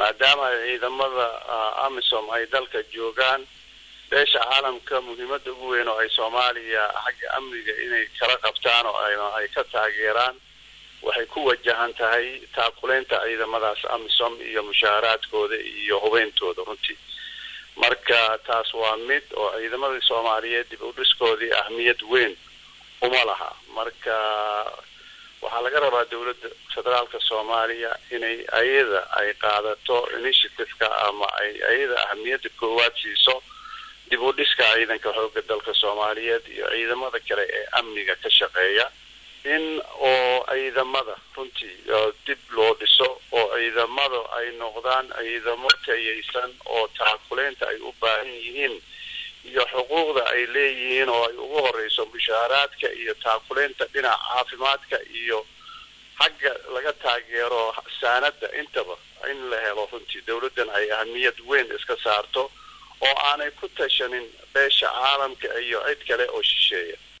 maadaama ciidamada amisom ay dalka joogaan beesha caalamka muhiimada ugu weyn oo ay soomaaliya xagga amniga inay kala qabtaan oo ay ka taageeraan waxay ku wajahan tahay taakuleynta ciidamadaas amisom iyo mushaaharaadkooda iyo hubeyntooda runtii marka taas waa mid oo ciidamadii soomaaliyeed dib u dhiskoodii ahmiyad weyn uma laha marka waxaa laga rabaa dowladda federaalka soomaaliya inay ayada ay qaadato initiativeka ama ay ayada ahamiyadda koowaad siiso dib u dhiska ciidanka xooga dalka soomaaliyeed iyo ciidamada kale ee amniga ka shaqeeya in oo ciidamada runtii dib loo dhiso oo ciidamada ay noqdaan ciidamo tayaysan oo taakuleynta ay u baahan yihiin iyo xuquuqda ay leeyihiin oo ay ugu horeyso mushaaharaadka iyo taakuleynta dhinaca caafimaadka iyo xagga laga taageero saanada intaba in la helo runtii dowladdan ay ahamiyad weyn iska saarto oo aanay ku tashanin beesha caalamka iyo cid kale oo shisheeya